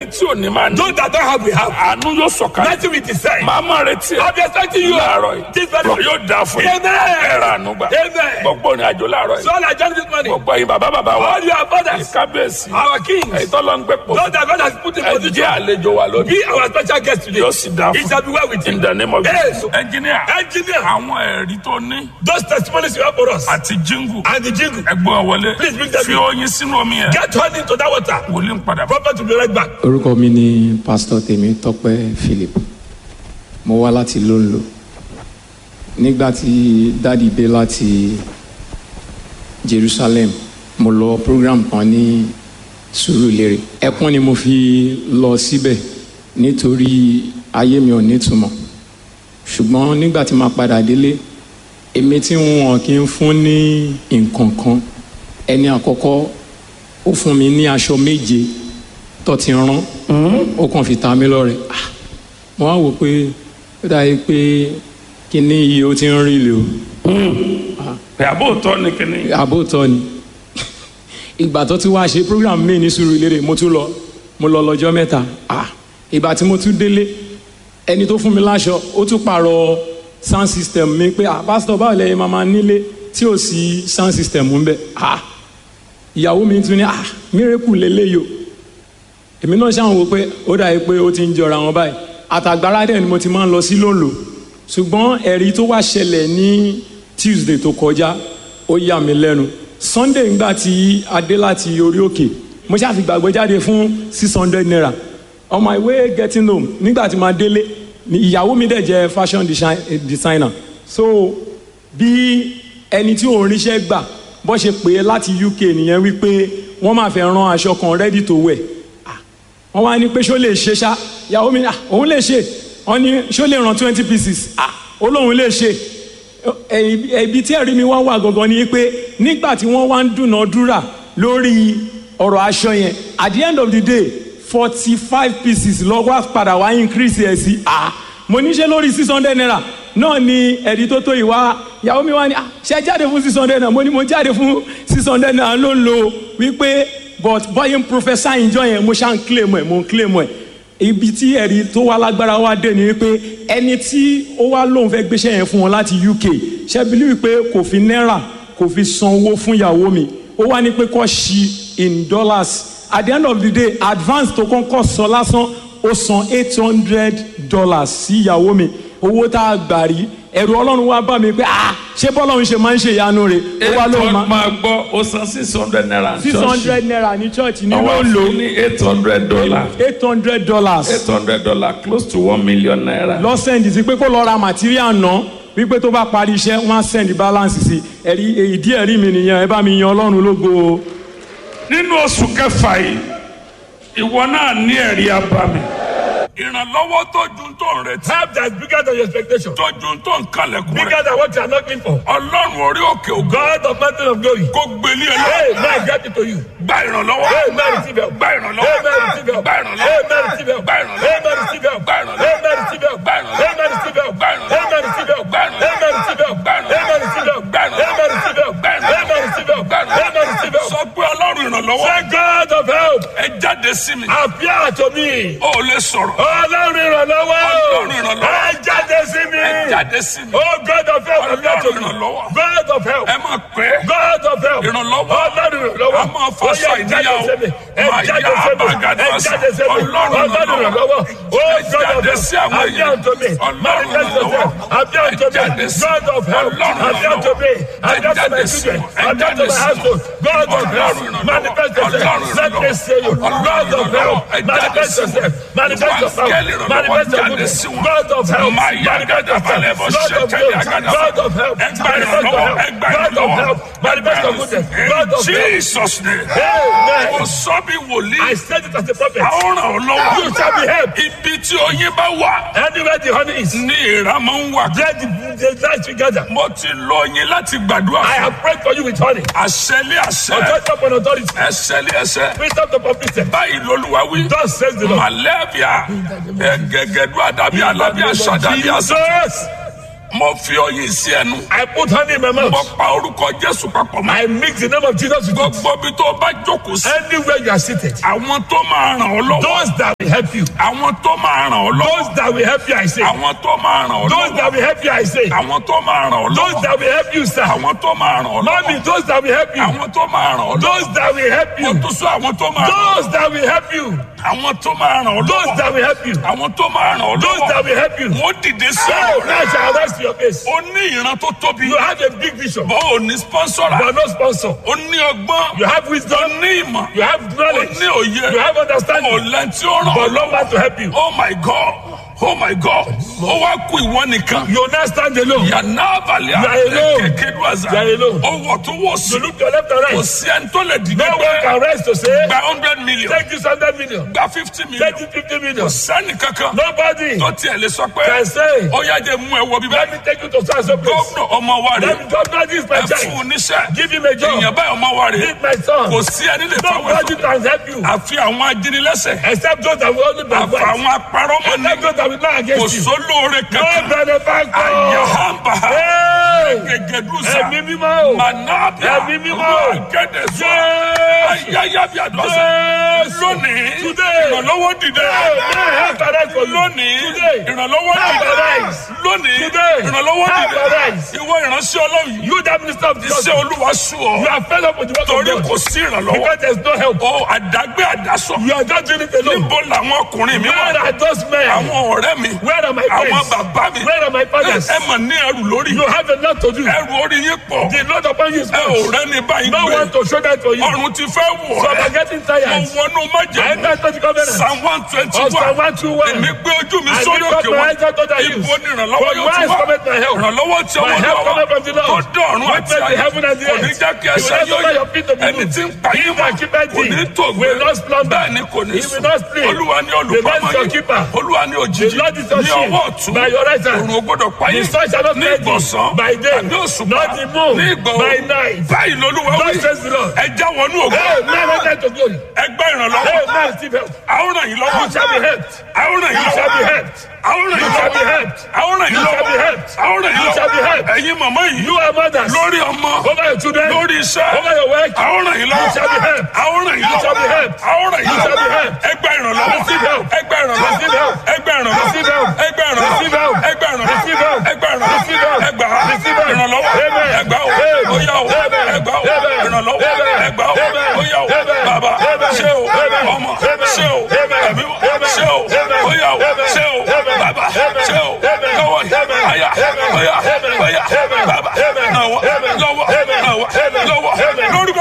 tí ò ní máa ní. Those that don't have, we have. àánú yóò sọ̀kalẹ̀. Nothing we decide. màá máa retí ẹ. I'll be expecting you. láàárọ̀ yìí. This very yóò dáa fún yín. Amen. ẹ ra àánú gbà. Amen. gbogbo ìrìn àjò láàárọ̀ So yìí. all I join this morning. gbogbo ẹ̀yin bàbá bàbá wa. All your fathers, kábíyèsí. our kings, èyí tó lọ ń gbé pò. those that God has put in ẹ position, jẹ́ àlejò wa lónìí. be our special guest today. yóò sì dáa It fún shall be well with in you. the name of Yes. Jesus. engineer. Engineer, àwọn ẹ̀rí tó ní. those testimonies you have for us àti jíngù. and the jingle. ẹgbọ́n wọlé. Please bring them fi in. oyin sínú omi yẹn. Get one into that water. wòlíì ń padà bọ̀. Prophet will be right back. orúkọ mi ni pásítọ̀ tèmi tọ́pẹ́ philip mo wá láti lóńlò nígbà tí dádì dé láti jerusalem mo lọ program kan ní sùúrùlérè ẹkún ni mo fi lọ síbẹ̀ nítorí ayé mi ò nítumọ̀ ṣùgbọ́n nígbà tí màá padà délé èmi tí wọn kì í fún ní nǹkan kan ẹni àkọ́kọ́ ó fún mi ní aṣọ méje tó ti rán ó kàn fi ta mí lọ́rẹ Ah, mo wá wò pé ó dàbí pé kíní yìí ó ti ń rí lè o pé àbóòtọ́ ni kíní. àbótọ́ ni ìgbà tó ti wá ṣe program mi ní Sùúrùlérè mo tún lọ mo lọ lọ́jọ́ mẹ́ta Ah, ìgbà tí mo tún délé ẹni tó fún mi láṣọ ó tún pààrọ̀ sound system mi pé ah pásítọ̀ báwo lẹ́yìn máa máa nílé tí ò sí sound system ń bẹ ah ìyàwó mi tún ní ah miracle lélẹ́yìí o èmi náà ṣáà ń wo pé ó dàbí pé ó ti ń jọra wọn báyìí àtàgbára dẹ̀ ni mo ti máa ń lọ sí lòlò ṣùgbọ́n ẹ̀rí tó wá ṣẹlẹ̀ ní Tuesday tó kọjá ó yà mí lẹ́nu Sunday ńgbà tí a dé láti orí òkè mo ṣáà fi gbàgbé jáde fún six hundred naira on my way getting home nígbà tí màá délé ni ìyàwó mi dẹ̀ jẹ́ fashion design- eh, designer so bí ẹni tí òun ríṣẹ́ gbà bó ṣe pè é láti UK nìyẹn wípé wọ́n máa fẹ́ rán aṣọ kan ready to wear wọ́n wá ní pé ṣó lè ṣe ṣá ìyàwó mi ní, "Ah, òun lè ṣe wọ́n ní ṣó lè ràn twenty pieces ah ó lóun lè ṣe Ẹ- ẹbí tí ẹ̀rí mi wá wà gangan ni pé nígbà tí wọ́n wá ń dúnàádúrà lórí ọ̀rọ̀ aṣọ yẹn at the end of the day forty five pieces lọ́wọ́ padà wá increase ẹ̀ sí ah mo ní ṣe lórí six hundred naira náà ni ẹ̀rí tó tó ìwá ìyàwó mi wá ní ah ṣe jáde fún six hundred naira mo ní mo jáde fún six hundred naira ló ń lo wípé but bọ́yìn professor ìjọ yẹn mo ṣá ń claim ẹ̀ mo ń claim ẹ̀ ibi tí ẹ̀rí tó wá lágbára wá dé ni wípé ẹni tí ó wá lóun fẹ́ gbéṣẹ́ yẹn fún wọn láti UK ṣẹ́bílí wípé kò fi náírà kò fi san owó fún ìyàwó mi ó wá ní pé kó ṣí in dollars at the end of the day advance tó kọ́kọ́ sọ lásán ó san eight hundred dollars sí ìyàwó mi owó tá a gbà rí ẹ̀rù ọlọ́run wá bá mi pé ah ṣé bọ́lọ́run ṣe máa ń ṣe ìyanu rẹ̀ ó wá lóun máa máa gbọ́ ó san six hundred naira. six hundred naira ní church ní àwọn ló ń lò fún ní eight hundred dollar. eight hundred dollars eight hundred dollar close to one million naira. lọ́sẹ̀ndì sí pé kó lọ ra material náà wípé tó bá parí iṣẹ́ wọ́n á send balance sí ẹ̀rí ìdí ẹ̀rí mi nìyẹn ẹ bá mi yan ọlọ́run lógo o. nínú oṣù kẹfà yìí ìwọ náà ní ẹ̀rí abami. ìrànlọ́wọ́ tó ju tó ń retí. Help that is bigger than your expectation. tó ju tó ń kalẹ̀kùn Bigger rẹ̀. than what you are knocking for. ọlọ́run orí òkè ògo. God of mountain of glory. kó gbélé ẹ Hey, lọ. man, get it to you. gba ìrànlọ́wọ́. Amen, receive help. gba ìrànlọ́wọ́. Amen, receive help. gba ìrànlọ́wọ́. Amen, receive help. gba ìrànlọ́wọ́. Amen, receive help. gba ìrànlọ́wọ́. Amen, receive help. gba ìrànlọ́wọ́. Amen, receive help. gba ìrànlọ́wọ́. Amen, receive help. gba ìrànlọ́wọ́. Amen, receive help. gba ìrànlọ́wọ́. Amen, receive help. gba ìrànlọ́wọ́. Amen, receive help. gba ìrànlọ́wọ́. Amen, receive help. gba ìrànlọ́wọ́. Amen, receive help. sọ pé ọlọ́run ìrànlọ́wọ́. Say God of help. ẹ jáde sí mi. Appear to me. o ò lè sọ̀rọ̀. Ọlọ́run ìrànlọ́wọ́. Ọlọ́run ìrànlọ́wọ́. Ẹ jáde sí mi. ẹ jáde sí mi. Oh God of help, appear to Ọlọ́run me. ìrànlọ́wọ́. God of help. ẹ máa pẹ́. God of help. Ìrànlọ́wọ́. Ọlọ́run ìrànlọ́wọ́. A máa fọ́ Ó yá, sọ ìdíyàwó. jáde sí mi. Ẹ Máa jáde yá sí mi. abàgàdà Ẹ ọ̀sán. jáde sí mi. Ọlọ́run Ọlọ́run ìrànlọ́wọ́. Oh Ẹ God of jáde help. sí àwọn Appear èèyàn. to me. Ọlọ́run Manifest ìrànlọ́wọ́. yourself. Appear Ẹ to jáde me. sí. God of help. Ọlọ́run Appear to me. ìrànlọ́wọ́. Appear to Ẹ my jáde sí. children. Ẹ Appear jáde to my sí. household. God of help. Ọlọ́run ìrànlọ́wọ́. Manifest yourself. Ọlọ́run Let me see you. ìrànlọ́wọ́. God of help. Ẹ jáde Manifest sí. yourself. Manifest your power. Áńgẹ́lì ìrànlọ́wọ́ Manifest your jáde goodness. sí wọn. God of help. Máa yá Manifest your gàdàbà lẹ́bọ̀ power. God of ṣẹ̀kẹ̀lẹ̀ help. àgàdàbà. God of help. Ẹ gbà Manifest your ìrànlọ́wọ́. help. Ẹ gbà God of ìrànlọ́wọ́. help. Manifest your goodness. God of help. Jesus name. Amen. Mo sọ bí wòlíì. I said it as a prophet. A ó ràn ọ́ lọ́wọ́. You shall be helped. Ibi tí oyin bá wà Anywhere the honey is, ní ìrà máa ń wà. there the, the light together. Mo ti lọ oyin láti gbàdúrà. I have prayed for you with honey. Àṣẹlé àṣẹ. Authority upon authority. Ẹsẹ̀lé ẹsẹ̀. Wisdom to complete. Báyìí lolúwa wí. Thus says the Lord. Màlẹ́bíà. Ẹ̀gẹ̀gẹ̀dú àdàbí alábí àṣàdàbí àṣà. Jesus. mo fi oyin sí ẹnu I put honey in my mo mouth. pa orúkọ jésù papọ̀ mọ́ I mix the name of Jesus with it. gbogbo ibi tó bá jókòó sí Anywhere you are seated. àwọn tó máa ràn ọ́ lọ́wọ́ Those that will help you. àwọn tó máa ràn ọ́ lọ́wọ́ Those that will help you, I say. àwọn tó máa ràn ọ́ Those lọ́wọ́ that will help you, I say. àwọn tó máa ràn ọ́ Those lọ́wọ́ that will help you, sir. àwọn tó máa ràn ọ́ Mommy, lọ́wọ́ those that will help you. àwọn tó máa ràn ọ́ lọ́wọ́ Those that will help mo you. tún sọ àwọn tó máa ràn ọ́ Those that will help you. àwọn tó máa ràn ọ́ Those lọ́wọ́ that will help you. àwọn tó máa ràn ọ́ Those that lọ́wọ́ will help you. wọ́n dìde sí Oh, ọ̀rọ̀ now rẹ̀ shall rest your face. ó ní ìran tó tóbi You have a big vision, bọ́ ò ní sponsora but no sponsor. ó ní ọgbọ́n You have ó wisdom, ní ìmọ̀ you have ó knowledge, ní òye you have ó understanding, lẹ́ni tí ó ràn ọ́ but no lọ́wọ́ man to help you. oh my god oh my god ó wá kú ìwọ nìkan You will not stand alone. yànnà abalẹ̀ You are alone. kékeré àzà You are alone. ó wọ̀ tó wọ̀ sí You look to your left and kò right. sí ẹni tó lè dìde No one pé can rest to say, gba hundred million take this 100 million, gba fifty million take this 50 million. sẹ́ni kankan Nobody tó tiẹ̀ lè sọ pé can say, ó yá jẹ́ mú ẹ wọ bíbá let me take you to so and so place. gómìnà ọmọ wa rè Let me governor this my ẹ fún child. un níṣẹ́ Give him a job. èèyàn báyìí ọmọ wa rè Give my son. kò sí ẹni lè fáwọn Nobody ẹ̀fọ́ can help you àfi àwọn ajínilẹ́sẹ̀ except those that will only àfi backbite. àwọn apárọ́mọ ní Except those that will not kò against you. sólóore No kankan benefactor. àyàhàmbà Hey! gègédúsà Ẹ̀mí mímọ́ o. mànàbíà Ẹ̀mí mímọ́. gẹ́dẹ̀sọ Yes. ayáyábíàdọ́sà Yes. lónìí Today. ìrànlọ́wọ́ dìde Hey, may I help arise for you. lónìí Today. ìrànlọ́wọ́ Help dìde arise. lónìí Today. ìrànlọ́wọ́ Help dìde arise. ìwọ ìránṣẹ́ ọlọ́run yìí You that minister of iṣẹ́ justice. olúwa sùn You ọ́ are fed up with the work torí of kò God. sí ìrànlọ́wọ́ Because there is no help. ó àdágbé àdásọ You are just doing it alone. níbo làwọn ọkùnrin mi Where wà are those men? àwọn ọ̀rẹ́ mi Where are my àwọn friends? bàbá mi Where are my fathers? ẹ mọ̀ ní ẹrù lórí You have a lot to do. ẹrù orí yín pọ̀ The Lord upon you is ẹ ò much. rẹ́ni báyìí No gbé one to show that for you. ọrùn ti fẹ́ wọ̀ So I'm ẹ́ getting mo tired. wọnú I májèlé enter into the covenant. psalm one twenty Of Psalm one 121. èmi gbé ojú mi I sórí lift up òkè my wọn eyes unto the hills. ibo ni ìrànlọ́wọ́ From yóò ti whence wá cometh my help? ìrànlọ́wọ́ tí My ọwọ́ help lọ́wọ́ cometh from the tó Lord. dé ọ̀run Which àti made the ayé heaven and the kò ní earth. jẹ́ kí He ẹsẹ̀ will yóò never yẹ your feet to be ẹni moved. tí ń pa He yín that mọ́ keepeth kò thee ní tògbé will not slumber. bẹ́ẹ̀ ni kò ní He sùn will not sleep. olúwa ni The Lord olùpamọ́ is your yín keeper. olúwa ni The òjìji Lord is your ní shield. ọwọ́ ọ̀tún By your right hand. òrùn ò gbọ́dọ̀ pa The yín sun shall not ní fail thee ìgbọ̀nsán by day, àbí òṣùpá not the moon ní ìgbọ̀ by òru night. báyìí lolúwa wí Thus says the Lord. ẹ já wọnú ògo Hey, man, enter to glory. ẹ gbá ìrànlọ́wọ́ Hey, man, receive help. àwọn ràn yín lọ́wọ́ You shall be helped. àwọn ràn yín You shall be lọ́wọ́ helped. àwọn ràn You yín shall be lọ́wọ́ helped. àwọn ràn yín You shall be lọ́wọ́ helped. àwọn ràn yín You shall be lọ́wọ́ helped. ẹ̀yin màmá yìí You are mothers. lórí ọmọ Over your children. lórí iṣẹ́ Over your work. àwọn ràn yín lọ́wọ́ You shall be helped. àwọn ràn yín You shall be lọ́wọ́ helped. àwọn ràn yín You shall be lọ́wọ́ helped. ẹgbẹ́ ìrànlọ́wọ́ Receive help. ẹgbẹ́ ìrànlọ́wọ́ Receive help. ẹgbẹ́ ìrànlọ́wọ́ Receive help. ẹgbẹ́ ìrànlọ́wọ́ Receive help. ẹgbẹ́ ìrànlọ́wọ́ Receive help. ẹgbẹ́ ìrànlọ́wọ́ Receive help. ẹgbà Receive help. ìrànlọ́wọ́ Amen. ẹgbà o Amen. óyá o Amen. ẹgbà o Amen. ìrànlọ́wọ́ Amen. ẹgbà o Amen. óyá o Amen. bàbá Amen. ṣé o Amen. ọmọ Amen. ṣé o Amen. ẹ̀mí Amen. ṣé o Amen. óyá o Amen. ṣé o Amen. bàbá Amen. ṣé o Amen. lọ́wọ́ Amen. àyà Amen. óyá Amen. óyá Amen. bàbá Amen. lọ́wọ́ Amen. lọ́wọ́ Amen. lọ́wọ́ Amen. lọ́wọ́ Amen. lórúkọ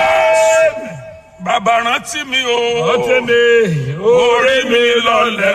Jésù bàbá rántí mi o Ọtí mi, orí mi lọlẹ̀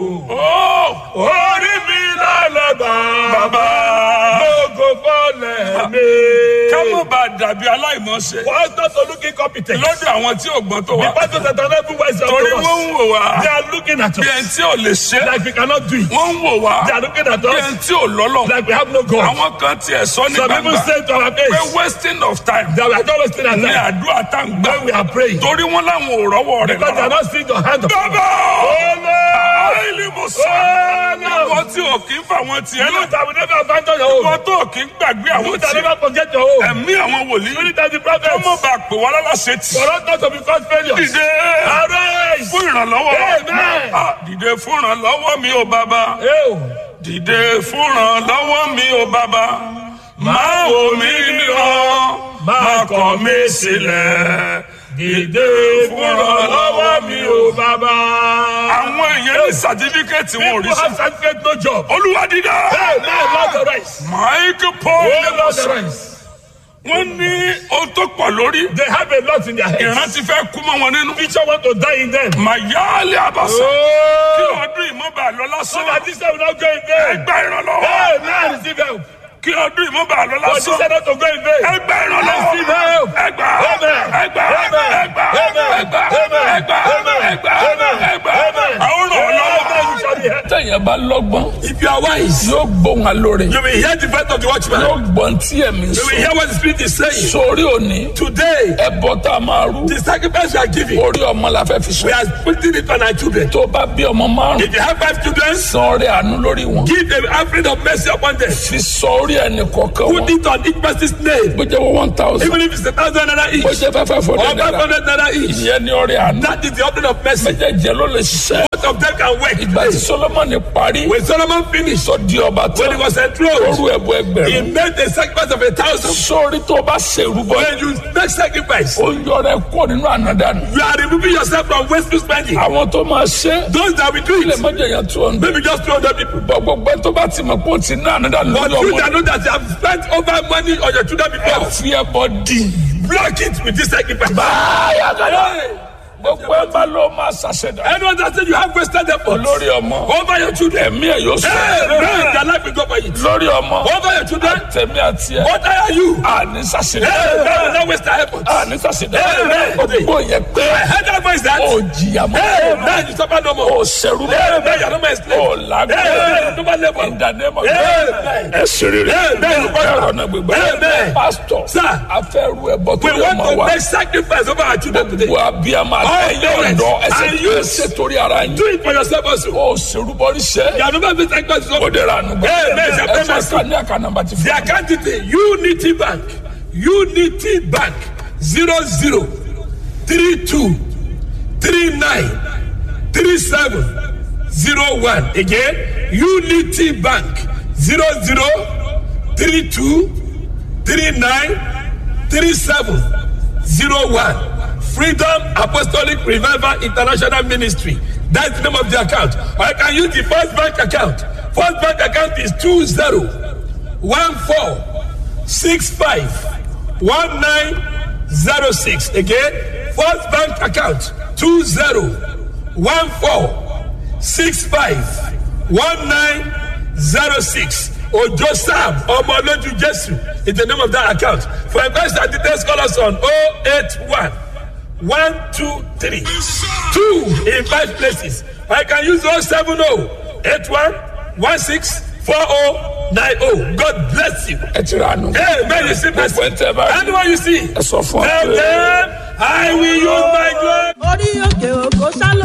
o orí mi lálẹ́bà. bàbá Gbogbo fọ́lẹ̀ mi. ká má bàa dàbí aláìmọ̀ọ́ṣe Wọ́n tó tó looking competent. lọ́dọ̀ àwọn tí ò gbọ́n tó The wà pastors that are not even wise up torí to us. wọ́n ń wò wá They are looking at bí us ẹni tí ò lè ṣe like we cannot do it. wọ́n ń wò wá They are looking at bí us ẹni tí ò lọ́lọ́ like we have no God. àwọn kan tiẹ̀ sọ ní Some people gbangba say to our pé face wasting of time that we are not wasting our ní time àdúrà tá ń gbà when we are praying. torí wọn láwọn ò rọ́wọ́ rẹ̀ Because they are lọ́rọ̀ not seeing your hand of bàbá Oh, àìlè mo sọ no. ìwọ tí ò kí ń fà wọn tiẹ̀ You lọ that will never abandon your ìwọ home. tó ò kí ń gbàgbé àwọn You that tiẹ̀ never forget your home. ẹ̀mí àwọn wòlíì Spirit of the kọ́ prophets. mọ̀ bá pè wá lálàsẹ̀ tì For us not to be called failures. dìde Arise. fún ìrànlọ́wọ́ Amen. Ah, dìde fún ìrànlọ́wọ́ mi ò bàbá Ew. dìde fún ìrànlọ́wọ́ mi ò bàbá máa wò mí níran máa kọ̀ mí sílẹ̀ Dìde fún ìrànlọ́wọ́ mi o bàbá. àwọn èèyàn ní sàtífíkẹ́tì wọn ò rí People sí have certificate no job. olúwa dídá Hey, man, Lord arise. mike paul Oh, Lord arise. wọ́n ní ohun tó pọ̀ lórí They have a lot in their heads. ìran ti fẹ́ kú mọ́ wọn nínú Future want to die in them. màyáálé àbàṣà kí Oh. ọdún ìmọ̀ba lọ So lásán that this time will not go in vain. ẹgbẹ́ ìrànlọ́wọ́ Hey, man, receive help. kí ọdún ìmọ̀ba lọ For this lásán time not to go in vain. ẹgbẹ́ ìrànlọ́wọ́ Receive help. ẹgbà Amen. ẹgbà Amen. ẹgbà Amen. ẹgbà Amen. ẹgbà Amen. ẹgbà Amen. ẹgbà Amen. àwọn Amen. You ọlọ́wọ́ shall be hear. tẹ̀yẹ̀ bá lọ́gbọ́n If you are wise, yóò gbóhùn alóore you will hear the voice of the watchman. yóò gbọ́n tí ẹ̀mí You will sọ hear what the Spirit is saying. sórí òní Today, ẹbọ tá a máa rú the sacrifice we are giving, orí ọmọ la fẹ́ fi we sọ are putting it on our children. tó bá bí ọmọ márùn If you have five children, san orí àánú lórí wọn give an offering of mercy upon them. fi sọ orí ẹnì kọ̀ọ̀kan Put wọn it on each person's name. bó jẹ́ wọ́n one thousand Even if it's a thousand naira bó each jẹ́ fẹ́ fẹ́ or fọ́dẹ̀ five náírà hundred naira each. ìyẹn ní orí àánú That is the offering of mercy. méjèèjì ló lè ṣiṣẹ́ Both of them can work. ìgbà tí Solomoni parí When Solomon finished, sọ di ọba when he tán was enthroned, orú ẹbọ he ẹgbẹ̀rún made a sacrifice of a thousand. sórí tó bá ṣèrúbọ When you make sacrifice, ó yọrọ ẹ kó nínú ànádànù you are removing yourself from wasteful spending. àwọn tó máa ṣe Those that will do ilé it, mọ́jọ yẹn tó ń maybe just 200 people. bọ̀ gbogbo ẹ tó bá ti mọ̀ pé ó ti ná ànádànù But lórí you ọmọ that know that you have spent over money on your children ẹ before, fi ẹbọ dì block it with this sacrifice. báyà kàdá Hey! gbogbo ẹ bá ló máa ṣàṣẹdá Anyone that said you have wasted effort lórí ọmọ over your children, ẹ̀mí ẹ̀ yóò sọ hey, man, their life will go for it. lórí ọmọ Over your children, tẹ̀mí àti ẹ̀ what are you? àní ṣàṣẹdá Hey, man, will not waste their effort. àní ṣàṣẹdá Amen. gbogbo yẹn pé I heard that voice that, ó jìyà mọ́ hey, man, you suffer no more. ó ṣẹrú Hey, man, you are no more a slave. ó Hey, lágbó man, no more labor. ìdánimọ̀ Amen. ẹ ṣeré rẹ Amen. ẹ̀rọ náà gbégbá Amen. pásítọ̀ Sir. afẹ́rú ẹ̀bọ tó We yẹ want ọmọ to wa make sacrifice over our children today. gbogbo abiyamọ All àtẹ̀yìn parents ọ̀dọ́ ẹsẹ̀ and tó youth. ẹsẹ̀ torí ara yín Do it for yourself also. ó ṣerúbọrí ṣẹ́ You have never been sacrificed ó over. dẹ̀ra ànú gbà Amen. ẹ sọ ká ní àkànnàmbà ti The fún account detail Unity Bank Unity Bank zero zero three two three nine three seven zero one again Unity Bank zero zero three two three nine three seven zero one Freedom Apostolic Revival International Ministry that's the name of the account or I can use the First Bank account First Bank account is two zero one four six five one nine zero six again first bank account two zero one four six five one nine zero six ojo sam ọmọlójú jésù is the name of that account for investors and details call us on oh eight one one two three two in five places I can use oh seven oh eight one one six four oh nine oh God bless you. ẹ ti ra ànú Hey, man, you see mercy. gbogbo ẹ tẹ bá rí Anyone you see, ẹ sọ fún ọ tell pé them, I will use my glory. orí òkè òkò sálọ